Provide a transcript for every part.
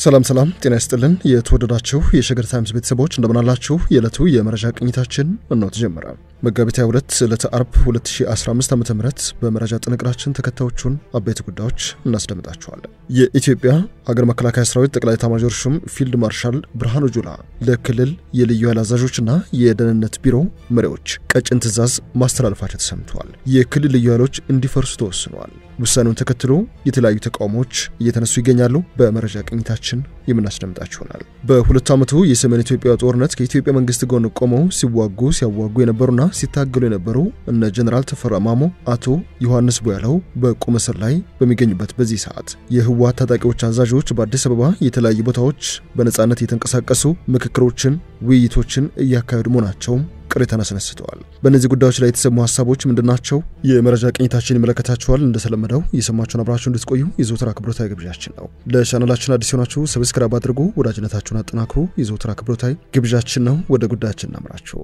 ሰላም ሰላም፣ ጤና ይስጥልን የተወደዳችሁ የሸገር ታይምስ ቤተሰቦች እንደምናላችሁ። የዕለቱ የመረጃ ቅኝታችን እነሆ ተጀመረ። መጋቢት 22 ዕለተ አርብ 2015 ዓ ም በመረጃ ጥንቅራችን ተከታዮቹን አበይት ጉዳዮች እናስደምጣችኋለን። የኢትዮጵያ ሀገር መከላከያ ሰራዊት ጠቅላይ ኤታማዦር ሹም ፊልድ ማርሻል ብርሃኑ ጁላ ለክልል የልዩ ኃይል አዛዦችና የደህንነት ቢሮ መሪዎች ቀጭን ትዕዛዝ ማስተላለፋቸው ተሰምተዋል። የክልል ልዩ ኃይሎች እንዲፈርሱ ተወስነዋል። ውሳኔውን ተከትሎ የተለያዩ ተቃውሞዎች እየተነሱ ይገኛሉ። በመረጃ ቅኝታችን የምናስደምጣችሁ ይሆናል። በሁለት ዓመቱ የሰሜን ኢትዮጵያ ጦርነት ከኢትዮጵያ መንግስት ጎን ቆመው ሲዋጉ ሲያዋጉ የነበሩና ሲታገሉ የነበሩ እነ ጀኔራል ተፈራ ማሞ፣ አቶ ዮሐንስ ቦያለው በቁም እስር ላይ በሚገኙበት በዚህ ሰዓት የህወሓት ታጣቂዎች አዛዦች በአዲስ አበባ የተለያዩ ቦታዎች በነፃነት እየተንቀሳቀሱ ምክክሮችን፣ ውይይቶችን እያካሄዱ መሆናቸውም ቅሬታን አስነስተዋል። በእነዚህ ጉዳዮች ላይ የተሰሙ ሀሳቦች ምንድናቸው? የመረጃ ቅኝታችን ይመለከታችኋል። እንደተለመደው እየሰማችሁን አብራችሁ እንድትቆዩ የዘወትር አክብሮታዊ ግብዣችን ነው። ለቻናላችን አዲስ የሆናችሁ ሰብስክራይብ አድርጉ፣ ወዳጅነታችሁን አጠናክሩ የዘወትር አክብሮታዊ ግብዣችን ነው። ወደ ጉዳያችን እናምራችሁ።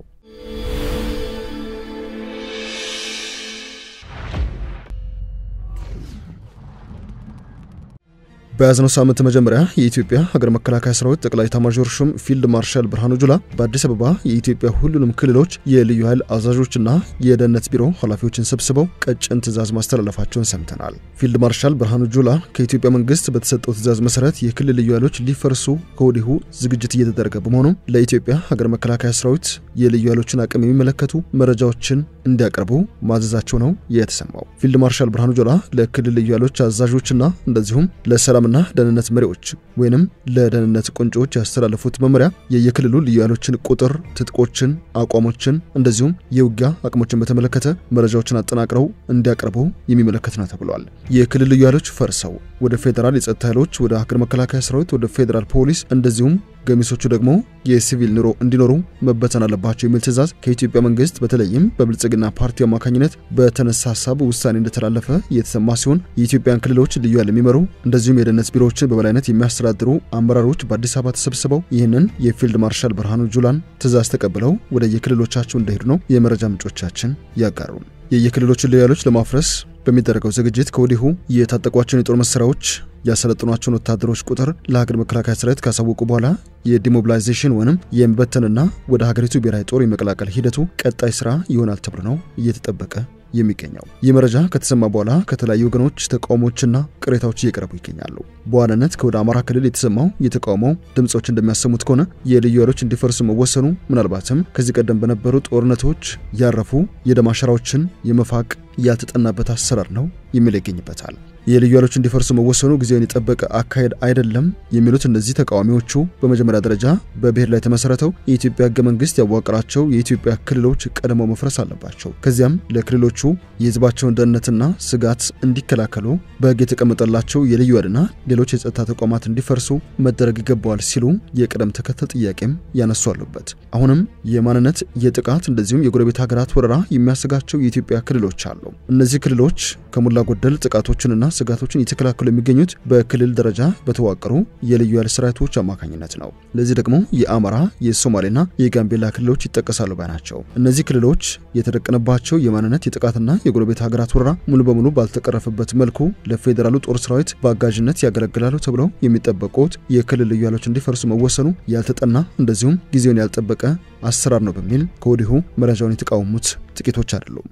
በያዝነው ሳምንት መጀመሪያ የኢትዮጵያ ሀገር መከላከያ ሰራዊት ጠቅላይ ኤታማዦር ሹም ፊልድ ማርሻል ብርሃኑ ጁላ በአዲስ አበባ የኢትዮጵያ ሁሉንም ክልሎች የልዩ ኃይል አዛዦችና የደህንነት ቢሮ ኃላፊዎችን ሰብስበው ቀጭን ትዕዛዝ ማስተላለፋቸውን ሰምተናል። ፊልድ ማርሻል ብርሃኑ ጁላ ከኢትዮጵያ መንግስት በተሰጠው ትዕዛዝ መሰረት የክልል ልዩ ኃይሎች ሊፈርሱ ከወዲሁ ዝግጅት እየተደረገ በመሆኑ ለኢትዮጵያ ሀገር መከላከያ ሰራዊት የልዩ ኃይሎችን አቅም የሚመለከቱ መረጃዎችን እንዲያቀርቡ ማዘዛቸው ነው የተሰማው። ፊልድ ማርሻል ብርሃኑ ጁላ ለክልል ልዩ ኃይሎች አዛዦችና እንደዚሁም ለሰላም ና ደህንነት መሪዎች ወይንም ለደህንነት ቁንጮዎች ያስተላለፉት መመሪያ የየክልሉ ልዩ ኃይሎችን ቁጥር፣ ትጥቆችን፣ አቋሞችን እንደዚሁም የውጊያ አቅሞችን በተመለከተ መረጃዎችን አጠናቅረው እንዲያቀርቡ የሚመለከት ነው ተብሏል። የክልል ልዩ ኃይሎች ፈርሰው ወደ ፌዴራል የጸጥታ ኃይሎች፣ ወደ ሀገር መከላከያ ሰራዊት፣ ወደ ፌዴራል ፖሊስ እንደዚሁም ገሚሶቹ ደግሞ የሲቪል ኑሮ እንዲኖሩ መበተን አለባቸው የሚል ትዕዛዝ ከኢትዮጵያ መንግስት በተለይም በብልጽግና ፓርቲ አማካኝነት በተነሳ ሀሳብ ውሳኔ እንደተላለፈ የተሰማ ሲሆን የኢትዮጵያን ክልሎች ልዩ ኃይል የሚመሩ እንደዚሁም የደህንነት ቢሮዎችን በበላይነት የሚያስተዳድሩ አመራሮች በአዲስ አበባ ተሰብስበው ይህንን የፊልድ ማርሻል ብርሃኑ ጁላን ትዕዛዝ ተቀብለው ወደ የክልሎቻቸው እንደሄዱ ነው የመረጃ ምንጮቻችን ያጋሩ። የየክልሎችን ልዩ ኃይሎች ለማፍረስ በሚደረገው ዝግጅት ከወዲሁ የታጠቋቸውን የጦር መሳሪያዎች ያሰለጥኗቸውን ወታደሮች ቁጥር ለሀገር መከላከያ ሰራዊት ካሳወቁ በኋላ የዲሞቢላይዜሽን ወይም የመበተንና ወደ ሀገሪቱ ብሔራዊ ጦር የመቀላቀል ሂደቱ ቀጣይ ስራ ይሆናል ተብሎ ነው እየተጠበቀ የሚገኘው። ይህ መረጃ ከተሰማ በኋላ ከተለያዩ ወገኖች ተቃውሞችና ቅሬታዎች እየቀረቡ ይገኛሉ። በዋናነት ከወደ አማራ ክልል የተሰማው የተቃውሞ ድምፆች እንደሚያሰሙት ከሆነ የልዩ ኃይሎች እንዲፈርሱ መወሰኑ ምናልባትም ከዚህ ቀደም በነበሩ ጦርነቶች ያረፉ የደም አሻራዎችን የመፋቅ ያልተጠናበት አሰራር ነው የሚል ይገኝበታል። የልዩ ኃይሎች እንዲፈርሱ መወሰኑ ጊዜውን የጠበቀ አካሄድ አይደለም የሚሉት እነዚህ ተቃዋሚዎቹ በመጀመሪያ ደረጃ በብሔር ላይ የተመሰረተው የኢትዮጵያ ሕገ መንግስት ያዋቀራቸው የኢትዮጵያ ክልሎች ቀድመው መፍረስ አለባቸው። ከዚያም ለክልሎቹ የሕዝባቸውን ደህንነትና ስጋት እንዲከላከሉ በሕግ የተቀመጠላቸው የልዩ ኃይልና ሌሎች የጸጥታ ተቋማት እንዲፈርሱ መደረግ ይገባዋል ሲሉ የቅደም ተከተል ጥያቄም ያነሱ አሉበት። አሁንም የማንነት የጥቃት እንደዚሁም የጎረቤት ሀገራት ወረራ የሚያሰጋቸው የኢትዮጵያ ክልሎች አሉ። እነዚህ ክልሎች ከሞላ ጎደል ጥቃቶችንና ስጋቶችን እየተከላከሉ የሚገኙት በክልል ደረጃ በተዋቀሩ የልዩ ኃይል ሰራዊቶች አማካኝነት ነው። ለዚህ ደግሞ የአማራ የሶማሌና የጋምቤላ ክልሎች ይጠቀሳሉ ባይ ናቸው። እነዚህ ክልሎች የተደቀነባቸው የማንነት የጥቃትና የጎረቤት ሀገራት ወረራ ሙሉ በሙሉ ባልተቀረፈበት መልኩ ለፌዴራሉ ጦር ሰራዊት በአጋዥነት ያገለግላሉ ተብለው የሚጠበቁት የክልል ልዩ ኃይሎች እንዲፈርሱ መወሰኑ ያልተጠና እንደዚሁም ጊዜውን ያልጠበቀ አሰራር ነው በሚል ከወዲሁ መረጃውን የተቃወሙት ጥቂቶች አይደሉም።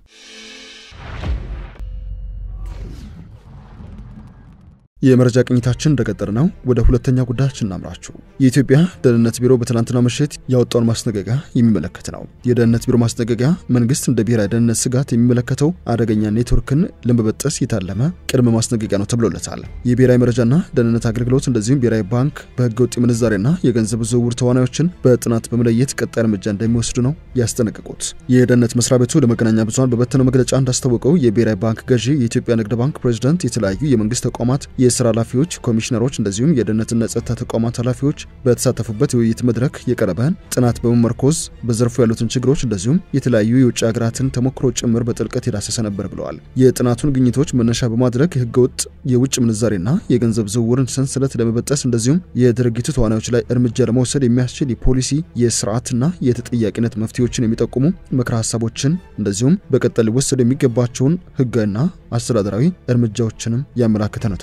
የመረጃ ቅኝታችን እንደቀጠለ ነው። ወደ ሁለተኛ ጉዳያችን እናምራችሁ። የኢትዮጵያ ደህንነት ቢሮ በትናንትናው ምሽት ያወጣውን ማስጠንቀቂያ የሚመለከት ነው። የደህንነት ቢሮ ማስጠንቀቂያ መንግስት እንደ ብሔራዊ ደህንነት ስጋት የሚመለከተው አደገኛ ኔትወርክን ለመበጠስ የታለመ ቅድመ ማስጠንቀቂያ ነው ተብሎለታል። የብሔራዊ መረጃና ደህንነት አገልግሎት እንደዚሁም ብሔራዊ ባንክ በህገ ወጥ ምንዛሬና የገንዘብ ዝውውር ተዋናዮችን በጥናት በመለየት ቀጣይ እርምጃ እንደሚወስዱ ነው ያስጠነቀቁት። የደህንነት መስሪያ ቤቱ ለመገናኛ ብዙኃን በበተነው መግለጫ እንዳስታወቀው የብሔራዊ ባንክ ገዢ፣ የኢትዮጵያ ንግድ ባንክ ፕሬዚደንት፣ የተለያዩ የመንግስት ተቋማት የስራ ኃላፊዎች፣ ኮሚሽነሮች እንደዚሁም የደህንነትና ጸጥታ ተቋማት ኃላፊዎች በተሳተፉበት የውይይት መድረክ የቀረበን ጥናት በመመርኮዝ በዘርፉ ያሉትን ችግሮች እንደዚሁም የተለያዩ የውጭ ሀገራትን ተሞክሮ ጭምር በጥልቀት የዳሰሰ ነበር ብለዋል። የጥናቱን ግኝቶች መነሻ በማድረግ ህገወጥ የውጭ ምንዛሬና የገንዘብ ዝውውርን ሰንሰለት ለመበጠስ እንደዚሁም የድርጊቱ ተዋናዮች ላይ እርምጃ ለመውሰድ የሚያስችል የፖሊሲ የስርዓትና የተጠያቂነት መፍትሄዎችን የሚጠቁሙ ምክረ ሀሳቦችን እንደዚሁም በቀጣይ ሊወሰዱ የሚገባቸውን ህጋዊና አስተዳደራዊ እርምጃዎችንም ያመላክተ ነው ተብሏል።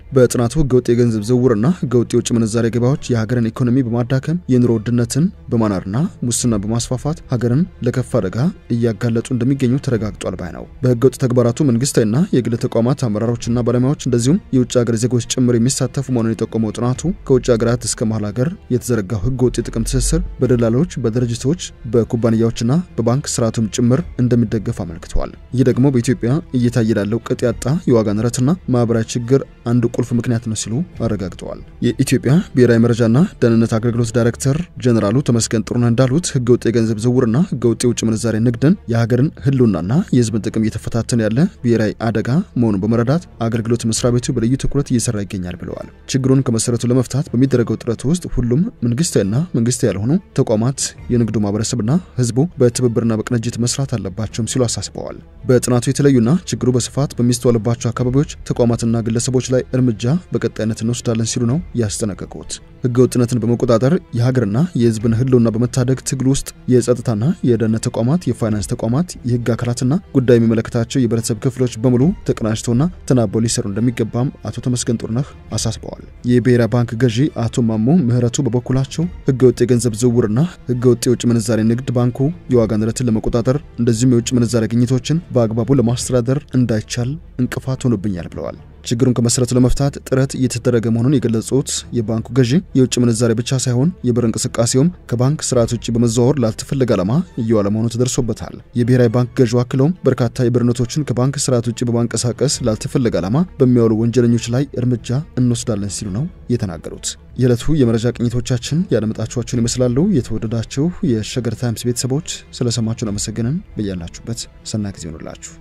በጥናቱ ህገወጥ የገንዘብ ዝውውርና ህገወጥ የውጭ ምንዛሬ ገበያዎች የሀገርን ኢኮኖሚ በማዳከም የኑሮ ውድነትን በማናርና ሙስና በማስፋፋት ሀገርን ለከፍ አደጋ እያጋለጡ እንደሚገኙ ተረጋግጧል ባይ ነው። በህገወጥ ተግባራቱ መንግስታዊና የግል ተቋማት አመራሮችና ባለሙያዎች እንደዚሁም የውጭ ሀገር ዜጎች ጭምር የሚሳተፉ መሆኑን የጠቆመው ጥናቱ ከውጭ ሀገራት እስከ መሀል ሀገር የተዘረጋው ህገወጥ የጥቅም ትስስር በደላሎች፣ በድርጅቶች፣ በኩባንያዎችና በባንክ ስርዓቱም ጭምር እንደሚደገፍ አመልክተዋል። ይህ ደግሞ በኢትዮጵያ እየታየ ላለው ቅጥ ያጣ የዋጋ ንረትና ማህበራዊ ችግር አንዱ ቁልፍ ምክንያት ነው ሲሉ አረጋግጠዋል። የኢትዮጵያ ብሔራዊ መረጃና ደህንነት አገልግሎት ዳይሬክተር ጀኔራሉ ተመስገን ጥሩነህ እንዳሉት ህገወጥ የገንዘብ ዝውውርና ህገወጥ የውጭ ምንዛሬ ንግድን የሀገርን ህልውናና የህዝብን ጥቅም እየተፈታተነ ያለ ብሔራዊ አደጋ መሆኑን በመረዳት አገልግሎት መስሪያ ቤቱ በልዩ ትኩረት እየሰራ ይገኛል ብለዋል። ችግሩን ከመሰረቱ ለመፍታት በሚደረገው ጥረት ውስጥ ሁሉም መንግስታዊና መንግስታዊ ያልሆኑ ተቋማት፣ የንግዱ ማህበረሰብና ህዝቡ በትብብርና በቅንጅት መስራት አለባቸውም ሲሉ አሳስበዋል። በጥናቱ የተለዩና ችግሩ በስፋት በሚስተዋልባቸው አካባቢዎች ተቋማትና ግለሰቦች ላይ እርምጃ በቀጣይነት እንወስዳለን ሲሉ ነው ያስጠነቀቁት። ህገወጥነትን በመቆጣጠር የሀገርና የህዝብን ህልውና በመታደግ ትግል ውስጥ የጸጥታና የደህንነት ተቋማት፣ የፋይናንስ ተቋማት፣ የህግ አካላትና ጉዳይ የሚመለከታቸው የህብረተሰብ ክፍሎች በሙሉ ተቀናጅተውና ተናበው ሊሰሩ እንደሚገባም አቶ ተመስገን ጥሩነህ አሳስበዋል። የብሔራዊ ባንክ ገዢ አቶ ማሞ ምህረቱ በበኩላቸው ህገወጥ የገንዘብ ዝውውርና ህገወጥ የውጭ ምንዛሬ ንግድ ባንኩ የዋጋ ንረትን ለመቆጣጠር እንደዚሁም የውጭ ምንዛሬ ግኝቶችን በአግባቡ ለማስተዳደር እንዳይቻል እንቅፋት ሆኖብኛል ብለዋል። ችግሩን ከመሰረቱ ለመፍታት ጥረት እየተደረገ መሆኑን የገለጹት የባንኩ ገዢ የውጭ ምንዛሬ ብቻ ሳይሆን የብር እንቅስቃሴውም ከባንክ ስርዓት ውጭ በመዘዋወር ላልተፈለገ ዓላማ እየዋለ መሆኑ ተደርሶበታል። የብሔራዊ ባንክ ገዢው አክለውም በርካታ የብር ኖቶችን ከባንክ ስርዓት ውጭ በማንቀሳቀስ ላልተፈለገ ዓላማ በሚያውሉ ወንጀለኞች ላይ እርምጃ እንወስዳለን ሲሉ ነው የተናገሩት። የዕለቱ የመረጃ ቅኝቶቻችን ያደመጣችኋችሁን ይመስላሉ። የተወደዳችሁ የሸገር ታይምስ ቤተሰቦች ስለሰማችሁን አመሰግንን። በያላችሁበት ሰናይ ጊዜ ይሆኑላችሁ።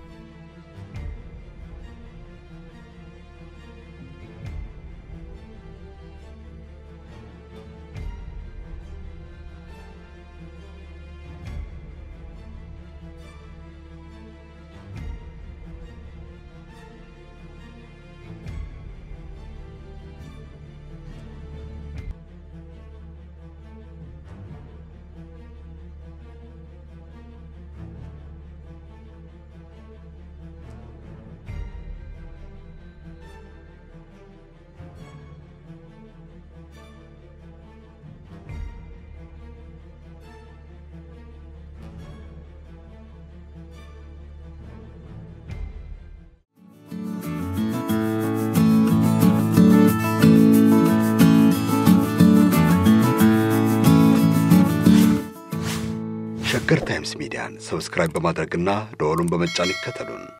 ሸገር ታይምስ ሚዲያን ሰብስክራይብ በማድረግና ደወሉን በመጫን ይከተሉን።